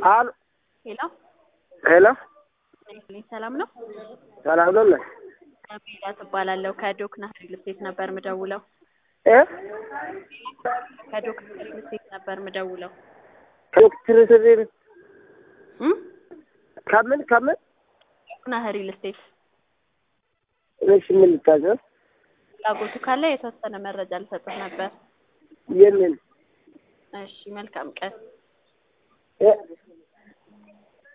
አሉ ሄሎ ሄሎ፣ ልኝ ሰላም ነው። ሰላም ነው ነህ? ሜላት እባላለሁ ከዶክና ሪል ስቴት ነበር ምደውለው። እ ከዶክና ሪል ስቴት ነበር ምደውለው። ዶክተር ስሪር እም? ከምን ከምን ዶክና ሪል ስቴት እሺ፣ ምን ልታዘዝ? ፍላጎቱ ካለ የተወሰነ መረጃ ልሰጥህ ነበር። የምን እሺ፣ መልካም ቀን። እ